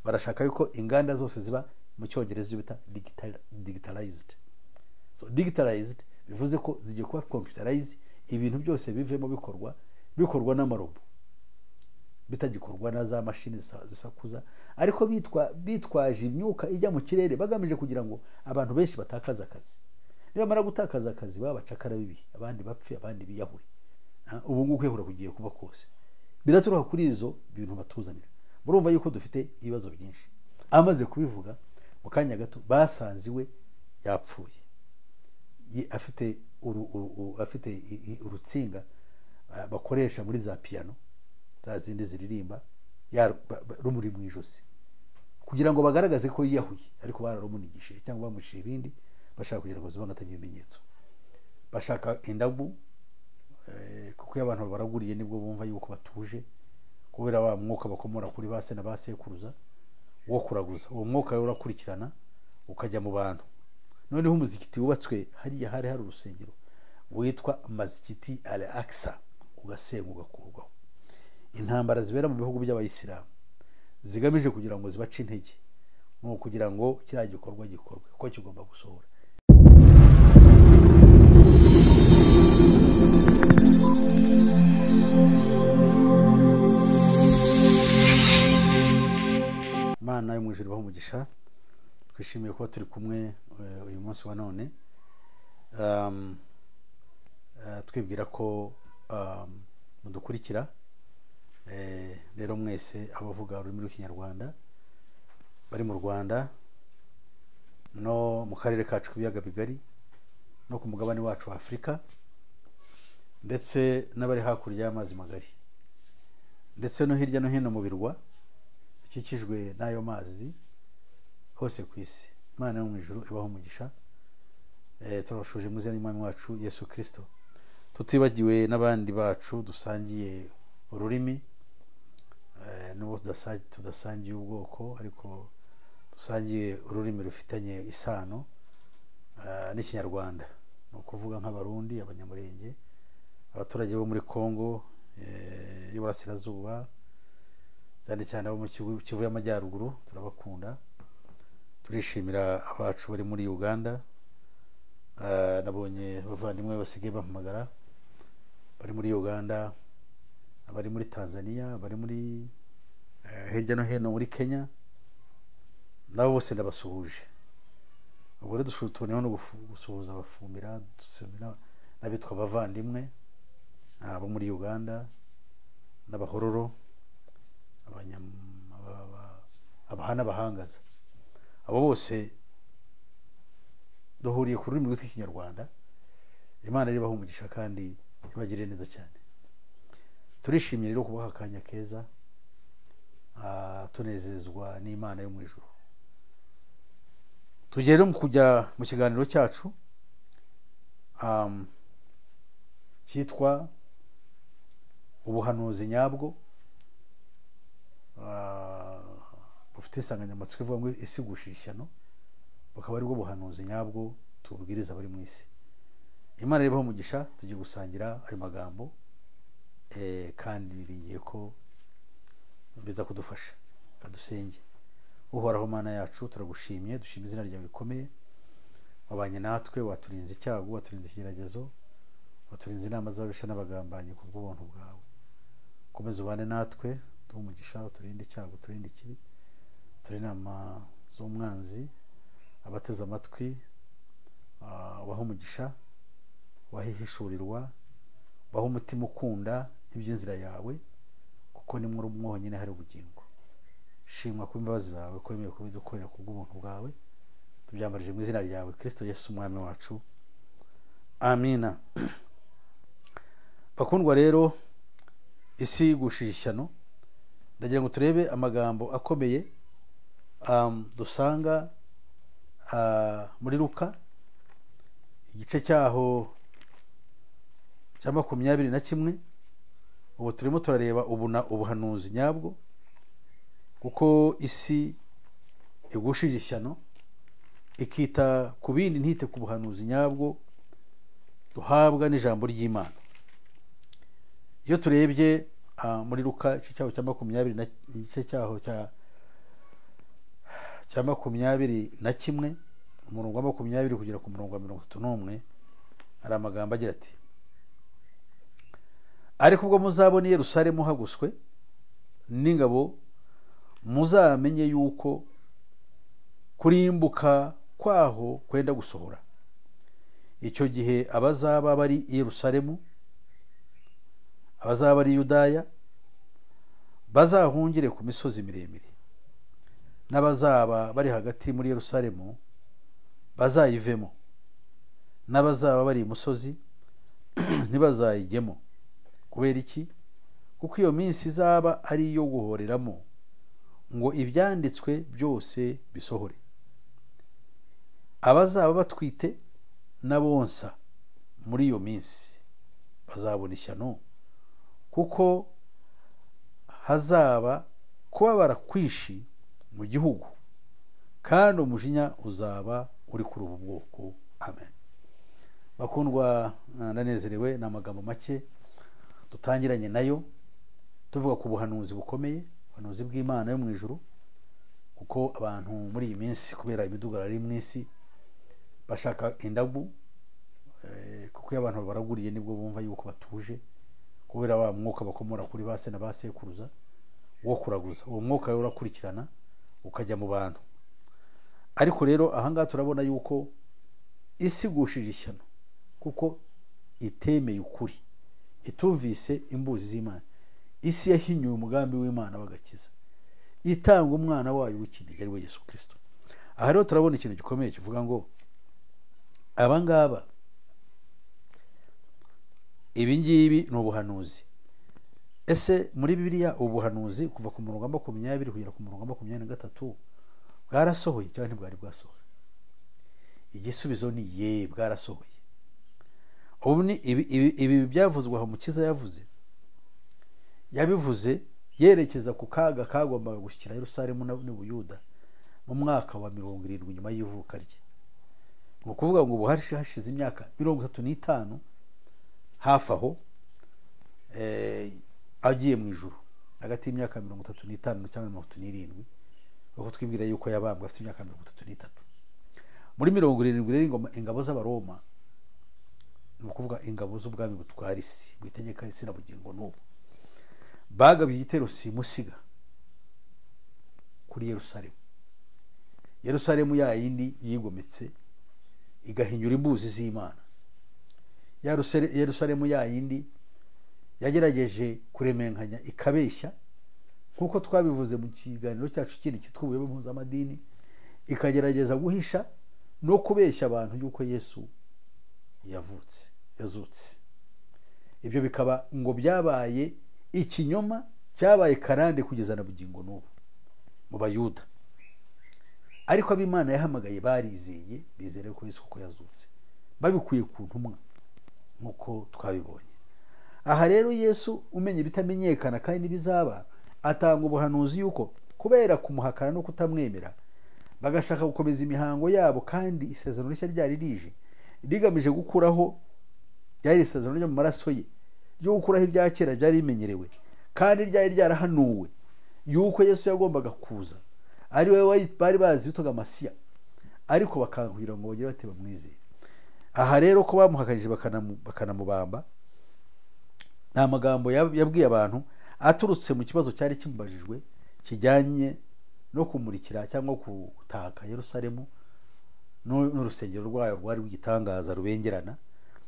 barashaka yuko inganda zose ziba mu cyongereza ibyo bita digitalized so digitalized bivuze ko zigiye kuba computerized ibintu byose bivemo bikorwa bikorwa n'amarobo bitagikorwa na za mashini zisakuza ariko bitwa bitwaje imyuka ijya mu kirere bagamije kugira ngo abantu benshi batakaze akazi nibamara gutakaza akazi baba bacakara bibi abandi bapfe abandi biyahure ubu ngubu kwihura kugiye kuba kose biraturuka kuri izo bintu batuzanira murumva yuko dufite ibibazo byinshi amaze kubivuga mu kanya gato basanze iwe yapfuye afite afite urutsinga bakoresha muri za piyano za zindi ziririmba rumuri mu ijosi kugira ngo bagaragaze ko yiyahuye ariko bararumunigishije cyangwa bamushije ibindi bashaka kugira ngo zibangatanye ibimenyetso bashaka indagu kuko iyo abantu baraguriye nibwo bumva yuko batuje kubera wa mwuka bakomora kuri ba se na ba sekuruza wo kuraguza uwo mwuka rero urakurikirana ukajya mu bantu noneho umuzikiti wubatswe hariya hari hari urusengero witwa mazikiti ale akisa ugasenga ugakurwaho intambara zibera mu bihugu by'abayisilamu zigamije kugira ngo zibace intege ni ukugira ngo kiriya gikorwa gikorwe ko kigomba gusohora imana yo mu ijoro ibaha umugisha twishimiye kuba turi kumwe uyu munsi wa none twibwira ko mudukurikira rero mwese abavuga ururimi rw'ikinyarwanda bari mu rwanda no mu karere kacu k'ibiyaga bigari no ku mugabane wacu wa afurika ndetse n'abari hakurya y'amazi magari ndetse no hirya no hino mu birwa bikikijwe n'ayo mazi hose ku isi imana yo mu ijoro ibaho umugisha turabashuje mu izina ry'umwami wacu yesu kirisito tutibagiwe n'abandi bacu dusangiye ururimi n'ubwo tudasangiye ubwoko ariko dusangiye ururimi rufitanye isano n'ikinyarwanda ni ukuvuga nk'abarundi abanyamurenge abaturage bo muri congo y'iburasirazuba cyane cyane abo mu kivu y'amajyaruguru turabakunda turishimira abacu bari muri uganda nabonye abavandimwe basigaye bampamagara bari muri uganda abari muri tanzania bari muri hirya no hino muri kenya nabo bose ndabasuhuje ubwo rero tuboneyeho no gusuhuza abafumbira n'abitwa abavandimwe abo muri uganda n'abahororo abahana abahangaza abo bose duhuriye ku rurimi rw'ikinyarwanda imana ribaho umugisha kandi ibagirire neza cyane turishimye rero kubaha akanya keza tunezezwa n'imana yo mu ijoro tugiye rero kujya mu kiganiro cyacu cyitwa ubuhanuzi nyabwo bufite insanganyamatsiko ivuga ngo isi ishyano bukaba aribwo buhanuzi nyabwo tubwiriza abari mu isi imana ribaho umugisha tugiye gusangira ayo magambo kandi biringiye ko biza kudufasha kadusenge uhoraho mana yacu turagushimye dushima izina ryawe rikomeye wabanye natwe waturinze icyago waturinze ikigeragezo waturinze inama z'ababisha n'abagambanyi ku bw'ubuntu bwawe komeza ubane natwe duha umugisha uturinde icyago uturinde ikibi turinde inama z'umwanzi abateze amatwi ubaha umugisha wahihishurirwa ubaha umutima ukunda iby'inzira yawe kuko ni mwonyine hari ubugingo shimwa ku imbabazi zawe ko wemerewe kubidukorera ku bw'ubuntu bwawe tubyambarije mu izina ryawe kirisito yesu umwami wacu amina bakundwa rero isi yigushije ishyano ndagira ngo turebe amagambo akomeye dusanga muri ruka igice cyaho cya makumyabiri na kimwe ubu turimo turareba ubuhanuzi nyabwo kuko isi igushije ishyano ikita ku bindi ntite ku buhanuzi nyabwo duhabwa n'ijambo ry'imana iyo turebye muri ruka igice cyaho cya makumyabiri n'igice cyaho cya cya makumyabiri na kimwe umurongo wa makumyabiri kugera ku murongo wa mirongo itatu n'umwe hari amagambo agira ati ariko ubwo muzabona i Yerusalemu hagoswe n'ingabo muzamenye yuko kurimbuka kwaho kwenda gusohora icyo gihe abazaba bari i Yerusalemu abazaba ari yudaya bazahungire ku misozi miremire n'abazaba bari hagati muri Yerusalemu bazayivemo n'abazaba bari imusozi ntibazayijyemo kubera iki kuko iyo minsi izaba ari iyo guhoreramo ngo ibyanditswe byose bisohore abazaba batwite n'abonsa muri iyo minsi bazabona ishyano kuko hazaba kubabara kwinshi mu gihugu kandi umujinya uzaba uri kuri ubu bwoko amen bakundwa ndanezerewe ni amagambo make dutangiranye nayo tuvuga ku buhanuzi bukomeye ubuhanuzi bw'imana yo mu ijuru kuko abantu muri iyi minsi kubera imidugararo iri mu isi bashaka indagu kuko iyo abantu baraguriye nibwo bumva yuko batuje kubera wa mwuka bakomora kuri ba se na ba sekuruza wo kuraguza uwo mwuka rero urakurikirana ukajya mu bantu ariko rero ahangaha turabona yuko isigushije ishyano kuko itemeye ukuri itumvise imbuzi z'imana isi yahinyuye umugambi w'imana w'agakiza itanga umwana wayo w'ikinege ari we yesu kirisito aha rero turabona ikintu gikomeye kivuga ngo abangaba ibingibi ni ubuhanuzi ese muri bibiliya ubuhanuzi kuva ku murongo wa makumyabiri kugera ku murongo wa makumyabiri na gatatu bwarasohoye cyangwa ntibwari bwasohoye igisubizo ni ye bwarasohoye ubu ni ibi byavuzwe aho mukiza yavuze yabivuze yerekeza ku kaga kagombaga gushyikira Yerusalemu n'ubuyuda mu mwaka wa mirongo irindwi nyuma y'ivuka rye ni ukuvuga ngo ubu hashize imyaka mirongo itatu n'itanu hafi aho agiye mu ijoro hagati y'imyaka mirongo itatu n'itanu cyangwa mirongo itatu n'irindwi aho twibwira yuko yabambwe afite imyaka mirongo itatu n'itatu muri mirongo irindwi rero ingabo z'abaroma ni ukuvuga ingabo z'ubwami butwara isi bwitegeka isi na bugingo n'ubu bagabye igitero simusiga kuri Yerusalemu Yerusalemu ya yindi yigometse igahinyura imbuzi z'imana Yerusalemu ya yindi yagerageje kuremenkanya ikabeshya nk'uko twabivuze mu kiganiro cyacu kindi cyitwa ubuyobe mpuzamadini ikagerageza guhisha no kubeshya abantu yuko yesu yavutse yazutse ibyo bikaba ngo byabaye ikinyoma cyabaye karande kugeza na bugingo n'ubu mu bayuda ariko ab'imana yahamagaye barizeye bizere ko yesu kuko yazutse babikuye ku ntumwa nk'uko twabibonye aha rero yesu umenye ibitamenyekana kandi n'ibizaba atanga ubuhanuzi y'uko kubera kumuhakana no kutamwemera bagashaka gukomeza imihango yabo kandi isezerano rishya ryari rije rigamije gukuraho ryari isezerano ryo mu maraso ye ryo gukuraho ibya kera byari bimenyerewe kandi ryari ryarahanuwe yuko yesu yagombaga kuza ari we bari bazi witwaga masiya ariko bakangurira ngo bagire bati bamwizere aha rero ko bamuhakanije bakanamubamba ni amagambo yabwiye abantu aturutse mu kibazo cyari kimubajijwe kijyanye no kumurikira cyangwa gutaka Yerusalemu n'urusengero rwayo rwari rw'igitangaza rubengerana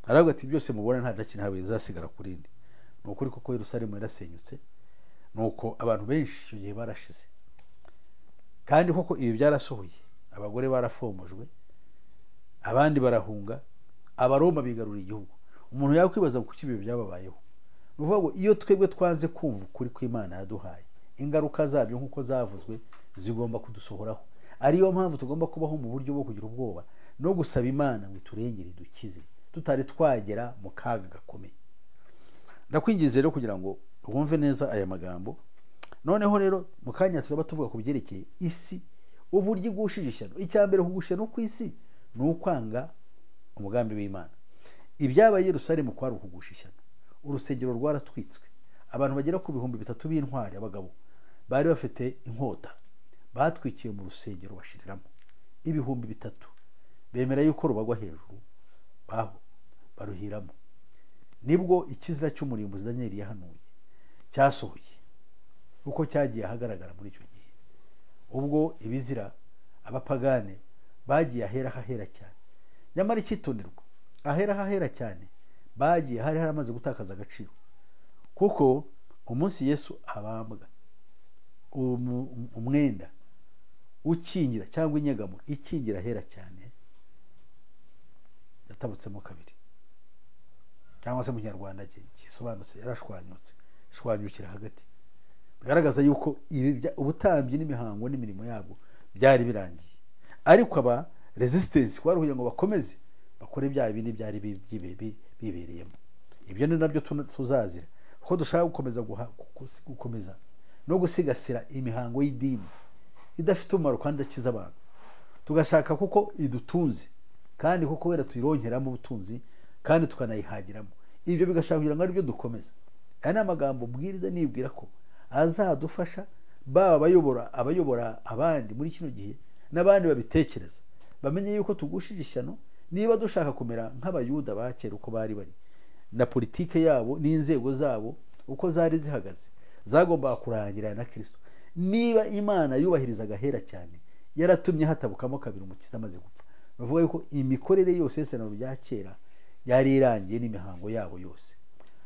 aravuga ati byose mubona nta kintu habe zasigara ku rindi ni ukuri koko Yerusalemu yarasenyutse ni uko abantu benshi icyo gihe barashize kandi koko ibi byarasohoye abagore barafomojwe abandi barahunga abaroma bigaruriye igihugu umuntu yakwibaza ngo kuki ibi byababayeho ni ukuvuga ngo iyo twebwe twanze kumva ukuri kw'imana yaduhaye ingaruka zabyo nk'uko zavuzwe zigomba kudusohoraho ariyo mpamvu tugomba kubaho mu buryo bwo kugira ubwoba no gusaba imana ngo iturengere dukize tutari twagera mu kaga gakomeye ndakwinjiza rero kugira ngo wumve neza aya magambo noneho rero mu kanya turaba tuvuga ku byerekeye isi uburyo igushije ishyano icya mbere kugushyira no ku isi ni ukwanga umugambi w'imana ibyabaye Yerusalemu kwari ukugusha ishyano urusengero rwaratwitswe abantu bagera ku bihumbi bitatu b'intwari abagabo bari bafite inkota batwikiye mu rusengero bashiriramo ibihumbi bitatu bemera yuko rubagwa hejuru baho baruhiramo nibwo ikizira cy'umurimbuzi daniyeli yahanuye cyasohoye uko cyagiye ahagaragara muri icyo gihe ubwo ibizira abapagane bagiye ahera hahera cyane nyamara icyitonderwa ahera hahera cyane bagiye hari haramaze gutakaza agaciro kuko umunsi yesu abambwa umwenda ukingira cyangwa inyegamo ikingira ahera cyane yatabutsemo kabiri cyangwa se mu kinyarwanda gisobanutse yarashwanyutse ishwanyukira hagati bigaragaza yuko ubutambyi n'imihango n'imirimo yabo byari birangiye ariko aba resistance baruhuye ngo bakomeze bakora ibyaha bindi byari bibereyemo ibyo ni nabyo tuzazira kuko dushaka gukomeza gukomeza no gusigasira imihango y'idini idafite umumaro kandi idakiza abantu tugashaka kuko idutunze kandi kuko wera tuyironkeramo ubutunzi kandi tukanayihagiramo ibyo bigashaka kugira ngo aribyo dukomeza aya ni amagambo ubwiriza nibwira ko azadufasha baba abayobora abayobora abandi muri kino gihe n'abandi babitekereza bamenye yuko tugushije ishyano niba dushaka kumera nk'abayuda ba kera uko bari bari na politike yabo n'inzego zabo uko zari zihagaze zagombaga kurangira na kirisito niba imana yubahirizaga ahera cyane yaratumye hatabukamo kabiri umukiza amaze gupfa bavuga yuko imikorere yose y'isezerano rya kera yari irangiye n'imihango yabo yose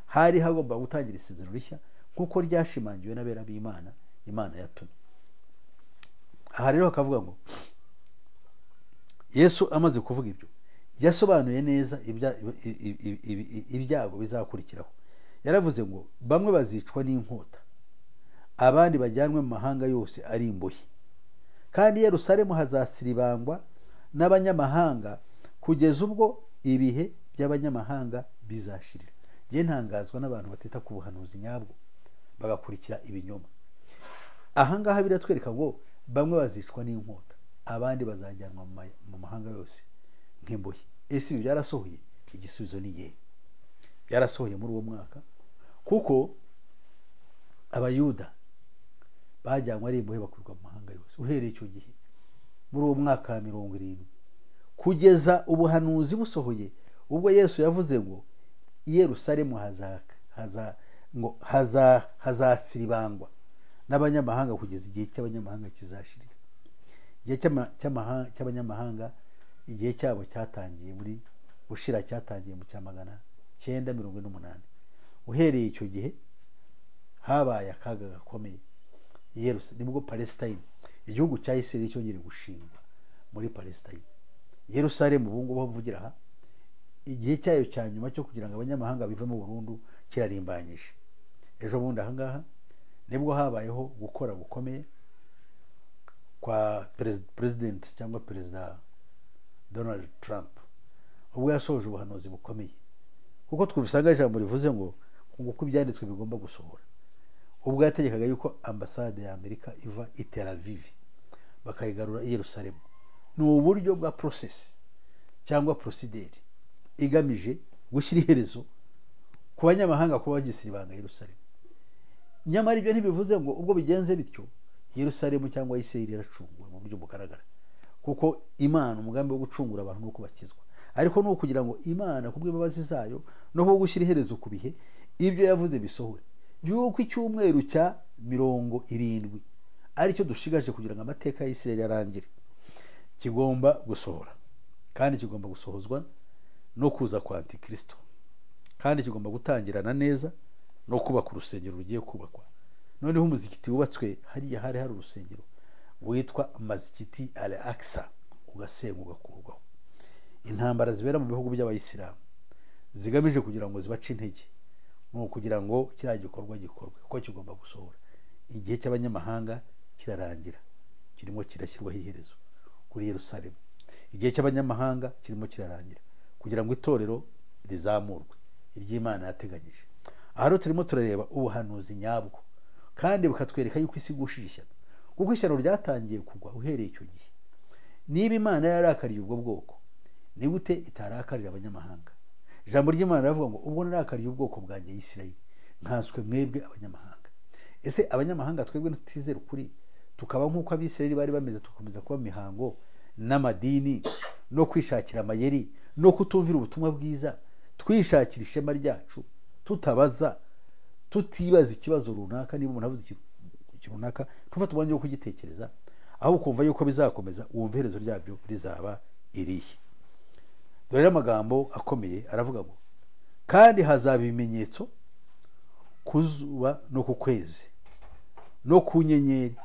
hari hagomba gutangira isezerano rishya nk'uko ryashimangiwe n'abera b'imana imana yatumye aha rero bakavuga ngo yesu amaze kuvuga ibyo yasobanuye neza ibyago bizakurikiraho yaravuze ngo bamwe bazicwa n'inkota abandi bajyanwe mu mahanga yose ari imbohe kandi i Yerusalemu hazasiribangwa n'abanyamahanga kugeza ubwo ibihe by'abanyamahanga bizashirira njye ntangazwa n'abantu batita ku buhanuzi nyabwo bagakurikira ibinyoma ahangaha biratwereka ngo bamwe bazicwa n'inkota abandi bazajyanwa mu mahanga yose nk'imbohe ese ibi byarasohoye igisubizo ni igihe byarasohoye muri uwo mwaka kuko abayuda bajyanywe ari imbohe bakurwa mu mahanga yose uhereye icyo gihe muri uwo mwaka wa mirongo irindwi kugeza ubuhanuzi busohoye ubwo yesu yavuze ngo i Yerusalemu hazasiribangwa n'abanyamahanga kugeza igihe cy'abanyamahanga kizashirira igihe cy'abanyamahanga igihe cyabo cyatangiye muri bushira cyatangiye mu cya magana cyenda mirongo ine n'umunani uhereye icyo gihe habaye akaga gakomeye nibwo palesitine igihugu cya isirayeli cyongeye gushingwa muri palesitine Yerusalemu ubu ngubu mvugira aha igihe cyayo cya nyuma cyo kugira ngo abanyamahanga bive mu burundu kirarimbanyije ejo bundi ahangaha nibwo habayeho gukora gukomeye kwa perezidenti cyangwa perezida donald trump ubwo yasoje ubuhanuzi bukomeye kuko twabisanga ijambo rivuze ngo nguko ibyanditswe bigomba gusohora ubwo yategekaga yuko ambasade ya amerika iva i tel aviv bakayigarura i yerusalemu ni uburyo bwa porosesi cyangwa porosideri igamije gushyira iherezo ku banyamahanga kuba bagisira ibanga Yerusalemu nyamara ibyo ntibivuze ngo ubwo bigenze bityo Yerusalemu cyangwa Isirayeli iracunguwe mu buryo bugaragara kuko imana umugambi wo gucungura abantu ni uko bakizwa ariko ni ukugira ngo imana ku bw'imbabazi zayo no ku gushyira iherezo ku bihe ibyo yavuze bisohore yuko icyumweru cya mirongo irindwi aricyo dushigaje kugira ngo amateka ya Isirayeli arangire kigomba gusohora kandi kigomba gusohozwa no kuza kwa antikirisito kandi kigomba gutangirana neza no kubaka urusengero rugiye kubakwa noneho umuzikiti wubatswe hariya hari hari urusengero witwa mazikiti ale akisa ugasenga ugakurwaho intambara zibera mu bihugu by'abayisilamu zigamije kugira ngo zibace intege ni ukugira ngo kiriya gikorwa gikorwe kuko kigomba gusohora igihe cy'abanyamahanga kirarangira kirimo kirashyirwaho iherezo kuri Yerusalemu igihe cy'abanyamahanga kirimo kirarangira kugira ngo itorero rizamurwe iry'imana yateganyije aha rero turimo turareba ubuhanuzi nyabwo kandi bukatwereka yuko isi igushije ishyano kuko ishyano ryatangiye kugwa uhereye icyo gihe niba imana yarakariye ubwo bwoko ni gute itarakarira abanyamahanga ijambo ry'imana riravuga ngo ubwo narakariye ubwoko bwanjye y'isirayeli nkanswe mwebwe abanyamahanga ese abanyamahanga twebwe ntitizere ukuri tukaba nk'uko abisirayeli bari bameze tukomeza kuba mu mihango n'amadini no kwishakira amayeri no kutumvira ubutumwa bwiza twishakira ishema ryacu tutabaza tutibaza ikibazo runaka niba umuntu avuze ikintu runaka tuva tubanje wo kugitekereza aho ukumva yuko bizakomeza wumva iherezo ryabyo rizaba irihe dore rero amagambo akomeye aravuga ngo kandi hazaba ibimenyetso ku zuba no ku kwezi no ku nyenyeri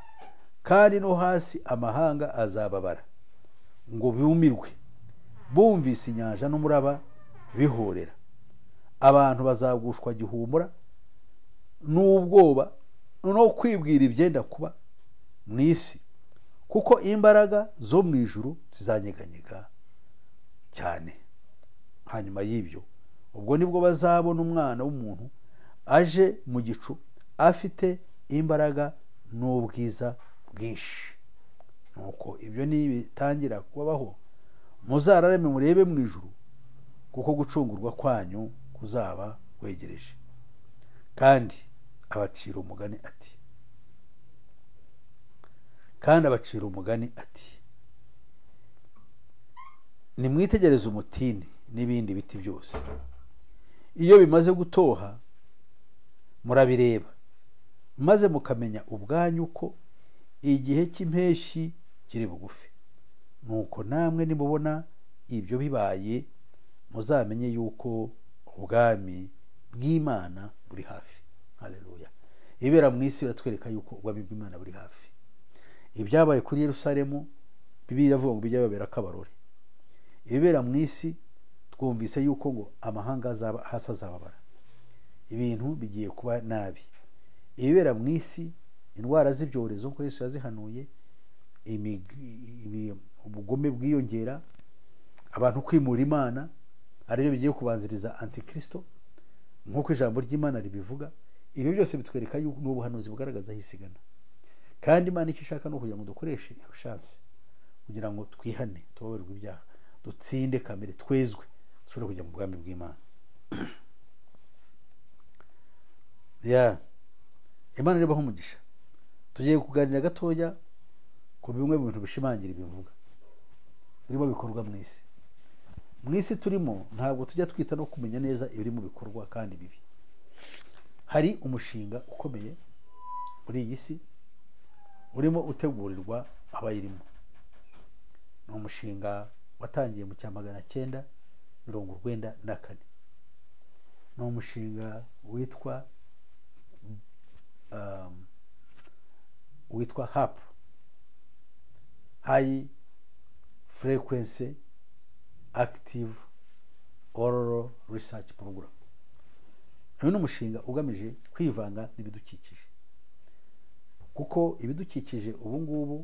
kandi no hasi amahanga azababara ngo bumirwe bumvise inyanja n'umuraba bihorera abantu bazagushwa gihumura n'ubwoba no kwibwira ibyenda kuba mu isi kuko imbaraga zo mu ijuru zizanyeganyega cyane hanyuma y'ibyo ubwo nibwo bazabona umwana w'umuntu aje mu gicu afite imbaraga n'ubwiza bwinshi nuko ibyo nibitangira kubaho muzararame murebe mu ijuru kuko gucungurwa kwanyu kuzaba kwegereje kandi abacira umugani ati kandi abacira umugani ati nimwitegereze umutini n'ibindi biti byose iyo bimaze gutoha murabireba maze mukamenya ubwanyu ko igihe cy'impeshyi kiri bugufi nuko namwe nimubona ibyo bibaye muzamenye yuko ubwami bw'imana buri hafi hareruya ibera mu isi biratwereka yuko ubwami bw'imana buri hafi ibyabaye kuri Yerusalemu bibi biravuga ngo bijya babera akabarore ibibera mu isi twumvise yuko ngo amahanga azaba hasi azababara ibintu bigiye kuba nabi ibibera mu isi indwara z'ibyorezo nk'uko Yesu yazihanuye ubugome bwiyongera abantu kwimura imana aribyo bigiye kubanziriza antikirisito nk'uko ijambo ry'imana ribivuga ibi byose bitwereka yuko ni ubuhanuzi bugaragaza aho isigana kandi imana icyo ishaka ni ukugira ngo dukoreshe iyo shansi kugira ngo twihane tubabarirwe ibyaha dutsinde kamere twezwe dushobore kujya mu bwami bw'imana imana irabaho umugisha tugiye kuganira gatoya ku bimwe mu bintu bishimangira ibivuga birimo bikorwa mu isi mu isi turimo ntabwo tujya twita no kumenya neza ibiri mu bikorwa kandi bibi hari umushinga ukomeye muri iyi si urimo utegurirwa abayirimo ni umushinga watangiye mu cya magana cyenda mirongo urwenda na kane ni umushinga witwa witwa hapu hayi furekwense active oral research program uyu ni umushinga ugamije kwivanga n'ibidukikije kuko ibidukikije ubu ngubu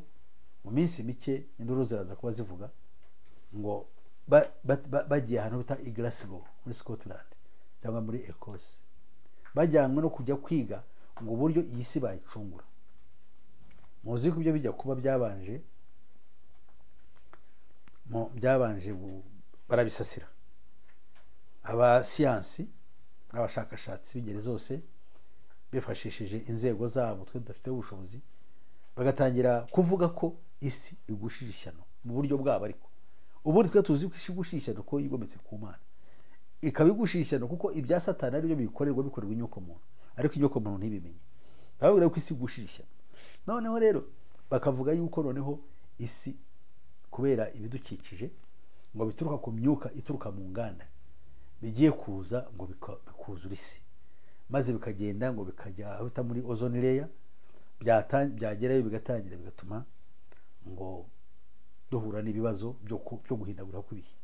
mu minsi mike induru ziraza kuba zivuga ngo bagiye ahantu bita i Glasgow muri scotland cyangwa muri ecosse bajyanywe no kujya kwiga ngo uburyo iyi si bayicungura muzi ko ibyo bijya kuba byabanje byabanje barabisasira abasiyansi n'abashakashatsi b'ingeri zose bifashishije inzego zabo twe tudafite ubushobozi bagatangira kuvuga ko isi igushije ishyano mu buryo bwabo ariko ubundi twe tuzi ko isi igushije ishyano ko yigometse ku mana ikaba igushije ishyano kuko ibya satani aribyo bikorerwa bikorerwa inyoko muntu ariko inyoko muntu ntibimenye bababwira ko isi igushije ishyano noneho rero bakavuga yuko noneho isi kubera ibidukikije ngo bituruka ku myuka ituruka mu nganda bigiye kuza ngo bikuzura isi maze bikagenda ngo bikajya aho bita muri ozone leya byagerayo bigatangira bigatuma ngo duhura n'ibibazo byo guhindagura kw'ibihe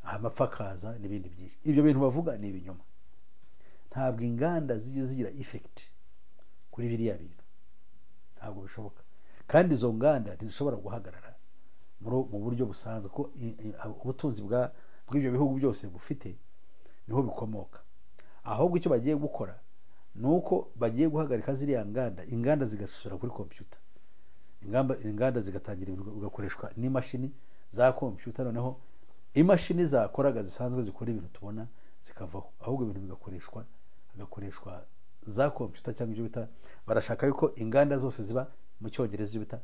amapfa akaza n'ibindi byinshi ibyo bintu bavuga ni ibinyoma ntabwo inganda zijya zigira ifekiti kuri biriya bintu ntabwo bishoboka kandi izo nganda ntizishobora guhagarara mu buryo busanzwe ko ubutunzi bw'ibyo bihugu byose bufite niho bikomoka ahubwo icyo bagiye gukora ni uko bagiye guhagarika ziriya nganda inganda zigasura kuri kompiyuta inganda zigatangira bigakoreshwa n'imashini za kompiyuta noneho imashini zakoraga zisanzwe zikora ibintu tubona zikavaho ahubwo ibintu bigakoreshwa hagakoreshwa za kompiyuta cyangwa ibyo bita barashaka yuko inganda zose ziba mu cyongereza ibyo bita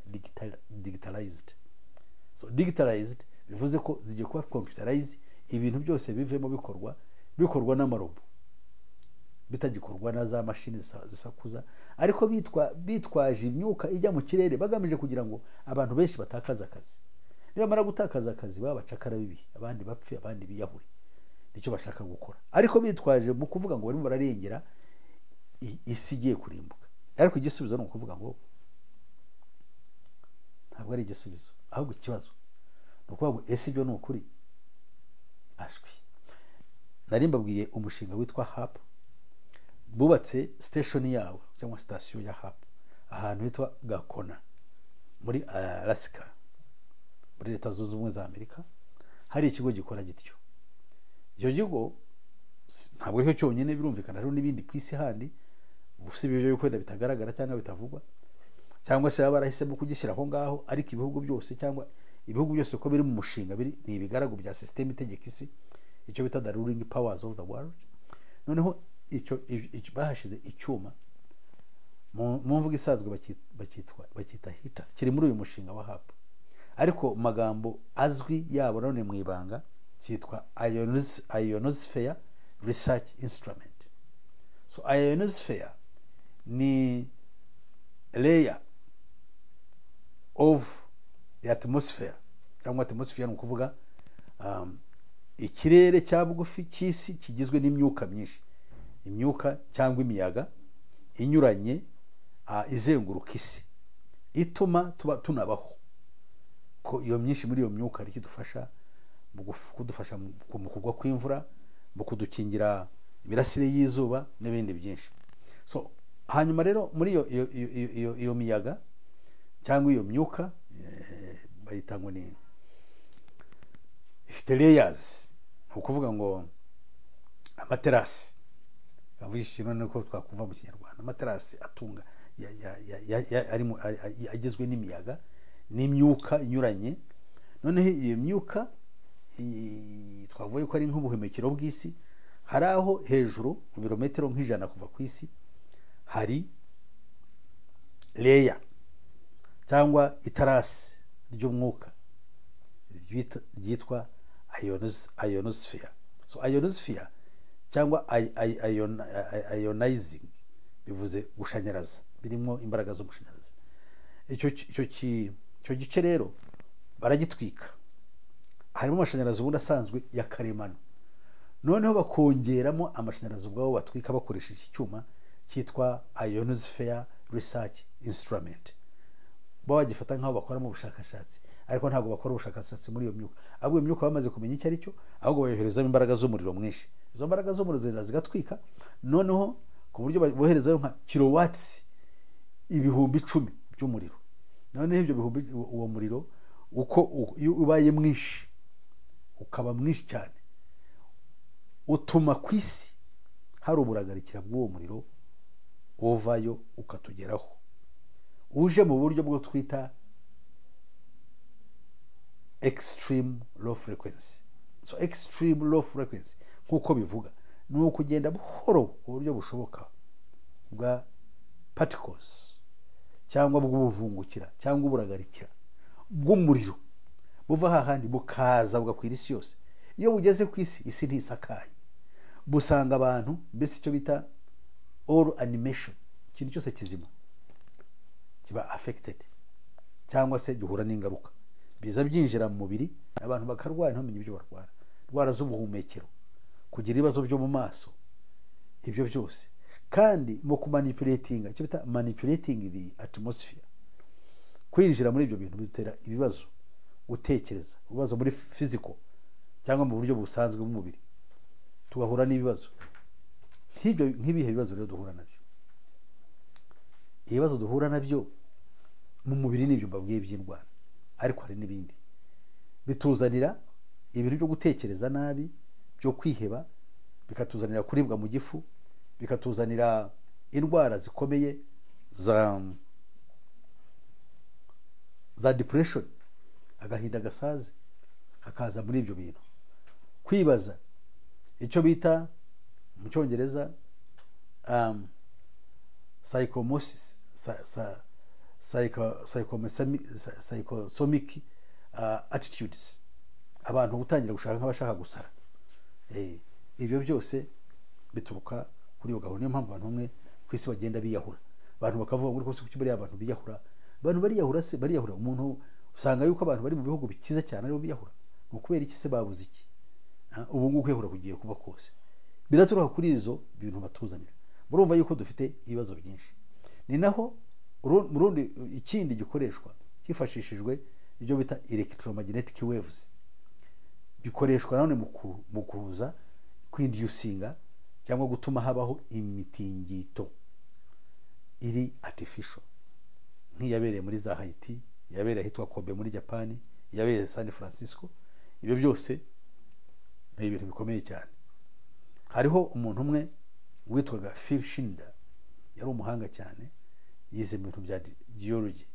digitalized so digitalized bivuze ko zigiye kuba computerized ibintu byose bivemo bikorwa bikorwa n'amarobo bitagikorwa na za mashini zisa- zisakuza ariko bitwa bitwaje imyuka ijya mu kirere bagamije kugira ngo abantu benshi batakaze akazi nibamara gutakaza akazi baba bacakara bibi abandi bapfe abandi biyahure nicyo bashaka gukora ariko bitwaje mu kuvuga ngo barimo bararengera i- isi igiye kurimbuka ariko igisubizo ni ukuvuga ngo ntabwo ari igisubizo ahubwo ikibazo ni ukuvuga ngo ese ibyo ni ukuri ashwi nari mbabwiye umushinga witwa hapu bubatse siteshoni yawo cyangwa sitasiyo ya hapu ahantu hitwa gakona muri alasika muri leta zunze ubumwe za amerika hari ikigo gikora gityo icyo kigo si- ntabwo aricyo cyonyine birumvikana hariho n'ibindi ku isi handi usibye ibyo wenda bitagaragara cyangwa bitavugwa cyangwa se baba barahisemo kugishyira aho ngaho ariko ibihugu byose cyangwa ibihugu byose uko biri mu mushinga biri ni ibigaragu bya sisiteme itegeka isi icyo bita the ruling powers of the world noneho icyo icyo- icyo- bahashize icyuma mu mu mvugo isanzwe baki- bakitwa- bakita hita kiri muri uyu mushinga wa hapu ariko mu magambo azwi yabo nanone mu ibanga cyitwa Ionos- ionosphere research instrument so ionosphere ni layer of the atmosphere cyangwa atmosphere ni ukuvuga um, ikirere cya bugufi cy'isi kigizwe n'imyuka myinshi imyuka cyangwa imiyaga inyuranye ah, izenguruka isi ituma tuba tunabaho ko iyo myinshi muri iyo myuka ari idufasha mu guf- kudufasha mu ku- mu kugwa kw'imvura mu kudukingira imirasire y'izuba n'ibindi byinshi so hanyuma rero muri iyo iyo iyo- iyo- iyo- iyo miyaga cyangwa iyo myuka eh, bayita ngo ni ifite layers ni ukuvuga ngo amaterasi avugisha ikintu ko twakumva mu kinyarwanda amaterasi atunga ya- ya- ya- ya- ya- ari mu- ari- ari- agizwe n'imiyaga n'imyuka inyuranye noneho iyo myuka i- twavuye ko ari nk'ubuhumekero bw'isi hari aho hejuru mu birometero nk'ijana kuva ku isi hari leya cyangwa itarasi ry'umwuka ryita- ryitwa ionos- ionosphere so ionosphere cyangwa i- i- ion- i- i- ionizing bivuze gushanyaraza birimo imbaraga z'amashanyarazi icyo ki- icyo ki- icyo gice rero baragitwika harimo amashanyarazi ubundi asanzwe ya karemano noneho bakongeramo amashanyarazi ubwabo batwika bakoresheje icyuma cyitwa ionosphere research instrument baba bagifata nk'aho bakoramo ubushakashatsi ariko ntabwo bakora ubushakashatsi muri iyo myuka ahubwo iyo myuka bamaze kumenya icyo ari cyo ahubwo bayoherezamo imbaraga z'umuriro mwinshi izo mbaraga z'umuriro zigenda zigatwika noneho ku buryo boherezayo nka kilowatsi ibihumbi icumi by'umuriro noneho ibyo bihumbi uwo muriro uko u- iyo ubaye mwinshi ukaba mwinshi cyane utuma ku isi hari uburagarikira bw'uwo muriro uvayo ukatugeraho uje mu buryo bwo twita extreme low frequency so extreme low frequency nk'uko bivuga ni ukugenda buhoro ku buryo bushoboka bwa particles cyangwa bw'ubuvungukira cyangwa uburagarikira bw'umuriro buva hahandi bukaza bugakwira isi yose iyo bugeze ku isi isi ntisakaye busanga abantu mbese icyo bita all animation ikintu cyose kizima kiba affected cyangwa se gihura n'ingaruka biza byinjira mu mubiri abantu bakarwara ntibamenye ibyo barwara indwara z'ubuhumekero kugira ibibazo byo mu maso ibyo byose kandi mu kumanipuletinga icyo bita manipulating the atmosphere kwinjira muri ibyo bintu bitera ibibazo gutekereza ibibazo muri fiziko cyangwa mu buryo busanzwe bw'umubiri tugahura n'ibibazo nk'ibyo nk'ibihe bibazo rero duhura nabyo ibibazo duhura nabyo mu mubiri n'ibyo mbabwiye by'indwara ariko hari n'ibindi bituzanira ibintu byo gutekereza nabi byo kwiheba bikatuzanira kuribwa mu gifu bikatuzanira indwara zikomeye za za depression agahinda gasaze hakaza muri ibyo bintu kwibaza icyo bita mu cyongereza um, psychomosis sa, sa, psychosomic attitudes abantu gutangira gushaka nk'abashaka gusara ibyo byose bituruka kuri iyo gahunda niyo mpamvu abantu bamwe ku isi bagenda biyahura abantu bakavuga ngo rwose kuki bariya abantu biyahura abantu bariyahura se bariyahura umuntu usanga yuko abantu bari mu bihugu bikize cyane aribo biyahura ni ukubera iki se babuze iki ubu ngubu kwiyahura kugiye kuba kose biraturuka kuri izo bintu batuzanira murumva yuko dufite ibibazo byinshi ni naho mu rundi ikindi gikoreshwa hifashishijwe ibyo bita electromagnetic waves bikoreshwa nanone mu kuza kwindiyusinga cyangwa gutuma habaho imitingito iri artificial nk'iyabereye muri za hayiti iyabereye ahitwa kobe muri japani iyabereye san francisco ibyo byose ni ibintu bikomeye cyane hariho umuntu umwe witwaga phil shinda yari umuhanga cyane yize ibintu bya geology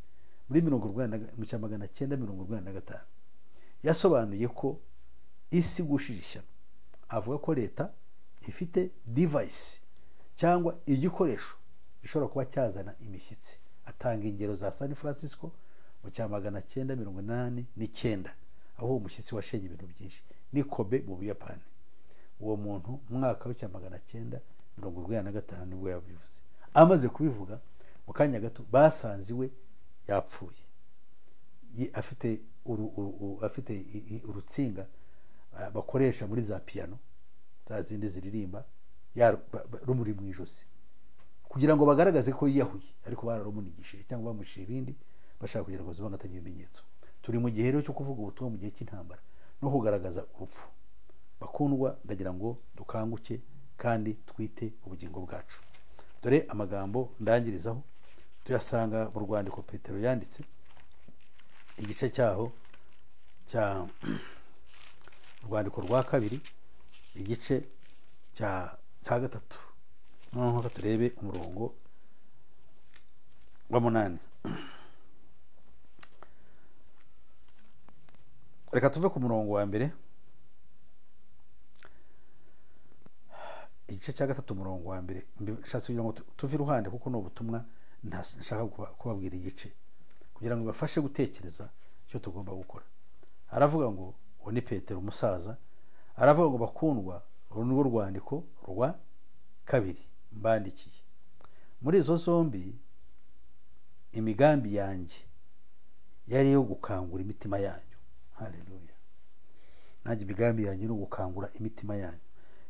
muri mirongo urwanda mu cya magana cyenda mirongo urwanda na gatanu yasobanuye ko isi gushira ishyano avuga ko leta ifite divayisi cyangwa igikoresho gishobora kuba cyazana imishyitsi atanga ingero za san francisco mu cya magana cyenda mirongo inani n'icyenda aho uwo mushyitsi washenye ibintu byinshi ni kobe mu buyapani uwo muntu mwaka w'icya magana cyenda mirongo urwenya na gatanu nibwo yabivuze amaze kubivuga mu kanya gato basanze iwe yapfuye afite afite urutsinga bakoresha muri za piyano za zindi ziririmba rumuri mu ijosi kugira ngo bagaragaze ko yiyahuye ariko bararumunigishije cyangwa bamushije ibindi bashaka kugira ngo zibangataye ibimenyetso turi mu gihe rero cyo kuvuga ubutumwa mu gihe cy'intambara no kugaragaza urupfu bakundwa ndagira ngo dukanguke kandi twite ubugingo bwacu dore amagambo ndangirizaho tuyasanga mu rwandiko petero yanditse igice cyaho cya urwandiko rwa kabiri igice cya gatatu noneho turebe umurongo wa munani reka tuve ku murongo wa mbere igice cya gatatu umurongo wa mbere bishatse kugira ngo tuve iruhande kuko ni ubutumwa ntashaka kubabwira igice kugira ngo bibafashe gutekereza icyo tugomba gukora haravuga ngo uwo ni petero umusaza haravuga ngo bakundwa uru ni rwandiko rwa kabiri mbandikiye muri izo zombi imigambi yanjye yari iyo gukangura imitima yanyu hareruya nanjye imigambi yanjye ni ugukangura imitima yanyu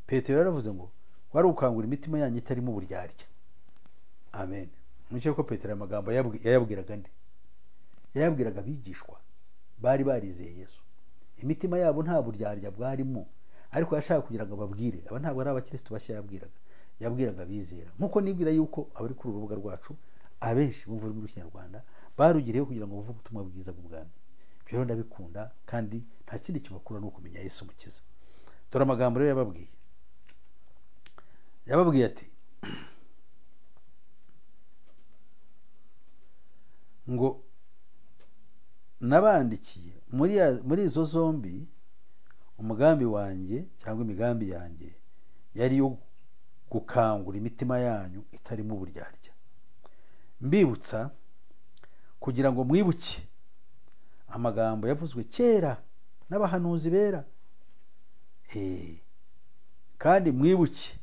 petero yaravuze ngo wari ugukangura imitima yanyu itarimo uburyarya amen muke ko petero amagambo yayabwiraga nde yayabwiraga abigishwa bari barizeye yesu imitima yabo nta buryarya bwarimo ariko yashaka kugira ngo ababwire aba ntabwo ari abakirisitu bashya yabwiraga yabwiraga abizera nk'uko nibwira yuko abari kuri uru rubuga rwacu abenshi bumva ururimi rw'ikinyarwanda barugiriyeho kugira ngo buve ubutumwa bwiza bw'ubwami ibyo rero ndabikunda kandi nta kindi kibakura ni ukumenya yesu umukiza dore amagambo rero yababwiye yababwiye ati ngo nabandikiye muri izo zombi umugambi wanjye cyangwa imigambi yanjye yari iyo gukangura imitima yanyu itarimo uburyarya mbibutsa kugira ngo mwibuke amagambo yavuzwe kera n'abahanuzi bera kandi mwibuke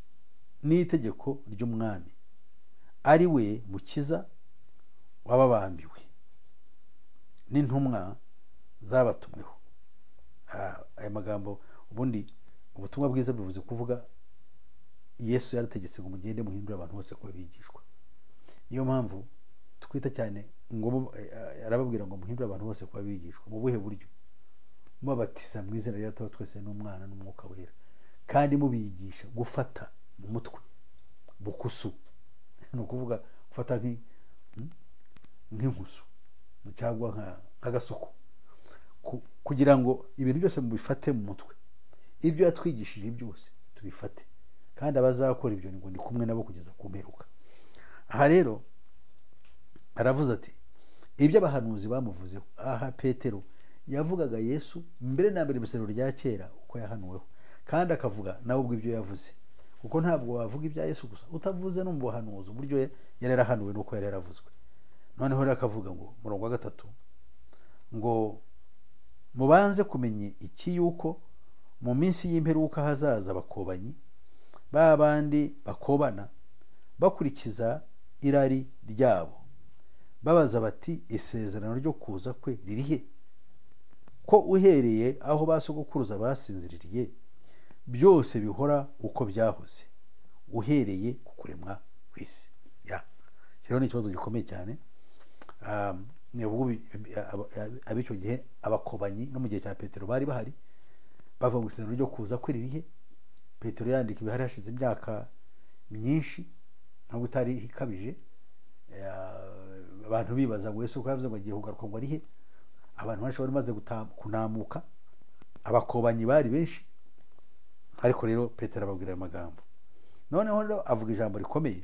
n'itegeko ry'umwami ari we mukiza wababambiwe n'intumwa zabatumweho aya magambo ubundi ubutumwa bwiza bivuze kuvuga yesu yarategetse ngo mugende muhindure abantu bose kuba bigishwa niyo mpamvu twita cyane ngo arababwira ngo muhindure abantu bose kuba bigishwa mu buhe buryo mubabatiza mu izina rya data twese n'umwana n'umwuka wera kandi mubigisha gufata mu mutwe bukusu ni ukuvuga gufata nk'inkusu cyangwa nk'agasuku kugira ngo ibintu byose mubifate mu mutwe ibyo yatwigishije byose tubifate kandi abazakora ibyo ngo ni kumwe nabo kugeza ku mperuka aha rero aravuze ati ibyo abahanuzi bamuvuze aha petero yavugaga yesu mbere na mbere ibisoro rya kera uko yahanuweho kandi akavuga nawe ubwo ibyo yavuze kuko ntabwo wavuga ibya yesu gusa utavuze no mu buhanuzi uburyo yari yarahanuwe n'uko yari yaravuzwe noneho rero akavuga ngo murongo wa gatatu ngo mubanze kumenya iki yuko mu minsi y'imperuka hazaza abakobanyi ba bandi bakobana bakurikiza irari ryabo babaza bati isezerano ryo kuza kwe ririhe ko uhereye aho ba sogokuruza basinziririye byose bihora uko byahoze uhereye ku kuremwa ku isi kiriho n'ikibazo gikomeye cyane ab'icyo gihe abakobanyi no mu gihe cya petero bari bahari bava mu isezerano ryo kuza kwe ririhe petero yandika ibihari hashize imyaka myinshi ntabwo utari ikabije abantu bibaza ngo ese uko yavuze ngo agiye kugaruka ngo arihe abantu benshi bari bamaze kunamuka abakobanyi bari benshi ariko rero petero ababwira ayo magambo noneho rero avuga ijambo rikomeye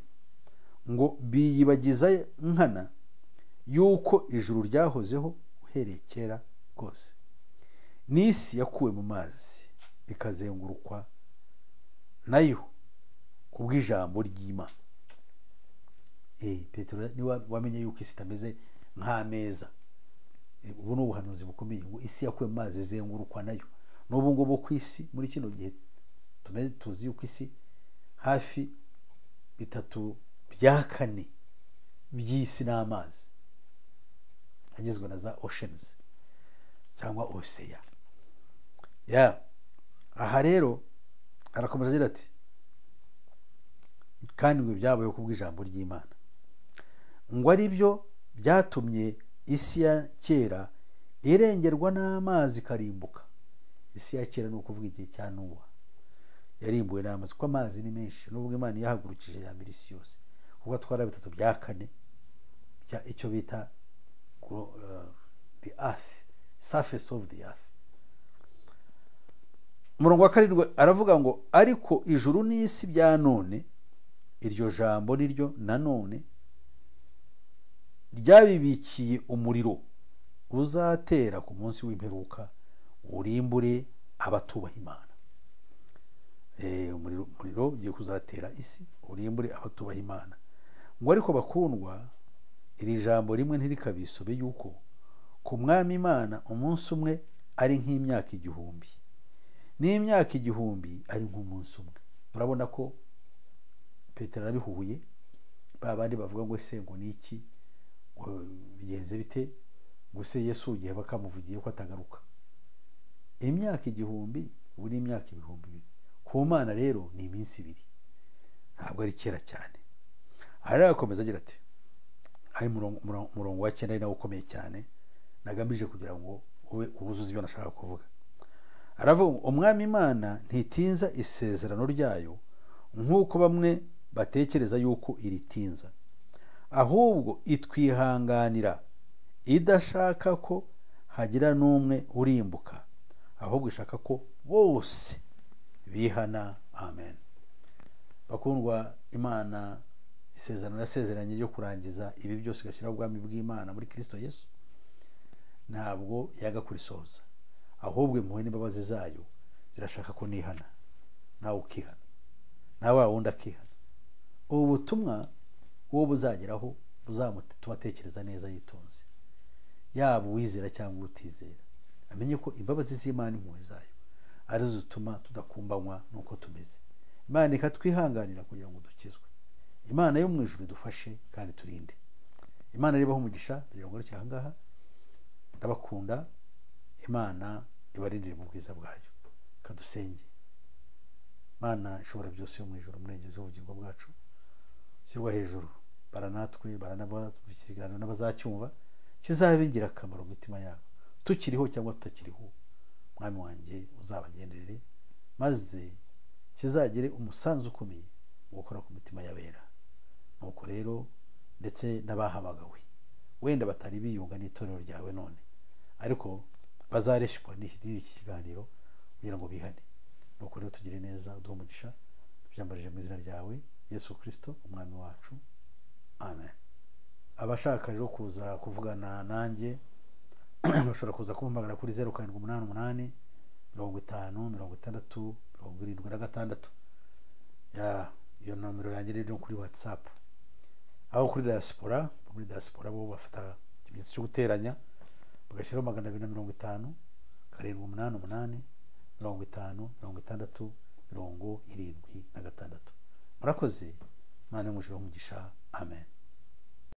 ngo biyibagiza nkana y'uko ijuru ryahozeho uhereye kera rwose n'isi yakuwe mu mazi ikazengurukwa nayo ku bw'ijambo ry'imana petero niwe wamenye yuko isi itameze nk'ameza ubu ni ubuhanuzi bukomeye ngo isi yakuwe mu mazi izengurukwa nayo n'ubu ngubu ku isi muri kino gihe tuzi yuko isi hafi bitatu bya kane by'isi ni amazi agizwe na za oshenizi cyangwa oseya ya aha rero arakomeza agira ati kandi ngo byabayeho ku bw'ijambo ry'imana ngo ari byo byatumye isi ya kera irengerwa n'amazi ikarimbuka isi ya kera ni ukuvuga igihe cya nuba yarimbuwe n'amazi kuko amazi ni menshi n'ubwo imana yahagurukije ya mbere isi yose kuko atwara bitatu bya kane bya icyo bita the earth surface of the earth umurongo wa karindwi aravuga ngo ariko ijuru n'isi bya none iryo jambo niryo nanone ryabibikiye umuriro uzatera ku munsi w'imperuka urimbure abatubaha imana umuriro umuriro ugiye kuzatera isi urimbure abatubaha imana ngo ariko bakundwa iri jambo rimwe ntirikabisobe yuko ku mwami imana umunsi umwe ari nk'imyaka igihumbi n'imyaka igihumbi ari nk'umunsi umwe urabona ko petero arabihuye ba bandi bavuga ngo ese ngo ni iki bigenze bite gusa yesu ugiye bakamuvugiye ko atagaruka imyaka igihumbi ubu ni imyaka ibihumbi bibiri ku mana rero ni iminsi ibiri ntabwo ari kera cyane aha rero arakomeza agira ati hari umurongo wa cyenda ari nawo ukomeye cyane nagamije kugira ngo ube wuzuze ibyo nashaka kuvuga aravuga ngo umwami imana ntitinza isezerano ryayo nk'uko bamwe batekereza yuko iritinza ahubwo itwihanganira idashaka ko hagira n'umwe urimbuka ahubwo ishaka ko bose bihana amen bakundwa imana isezerano yasezeranye ryo kurangiza ibi byose igashyiraho ubwami bw'imana muri kirisito yesu ntabwo yaga kurisoza ahubwo impuhwe n'imbabazi zayo zirashaka ko nihana nawe ukihana nawe wundi akihana ubu butumwa uwo buzageraho buzamutuma atekereza neza yitonze yaba uwizera cyangwa utizera amenye ko imbabazi z'imana impuhwe zayo arizo zituma tudakumbanywa n'uko tumeze imana ikatwihanganira kugira ngo dukizwe imana yo mu ijuru idufashe kandi turinde imana ribaho umugisha kugira ngo aha ngaha ndabakunda imana ibarindire mu bwiza bwayo kadusenge imana ishobora byose yo mu ijoro umurengezi w'ubugingo bwacu ushyirwa hejuru baranatwe ikiganiro n'abazacyumva kizaba ingirakamaro mu mitima yabo tukiriho cyangwa tutakiriho mwami wanjye uzabagenderere maze kizagire umusanzu ukomeye mu gukora ku mitima y'abera nuko rero ndetse n'abahamagawe wenda batari biyunga n'itorero ryawe none ariko bazareshywa n'iki kiganiro kugira ngo bihane nuko rero tugire neza uduhe umugisha tubyambarije mu izina ryawe yesu kirisito umwami wacu amen abashaka rero kuza kuvugana nanjye bashobora kuza kumpamagara kuri zeru karindwi umunani umunani mirongo itanu mirongo itandatu mirongo irindwi na gatandatu iyo nomero yanjye rero kuri watsapu aho kuri diaspora muri diaspora bo bafata ikimenyetso cyo guteranya bagashyiraho magana abiri na mirongo itanu karindwi umunani umunani mirongo itanu mirongo itandatu mirongo irindwi na gatandatu murakoze mwana w'umujura w'umugisha amen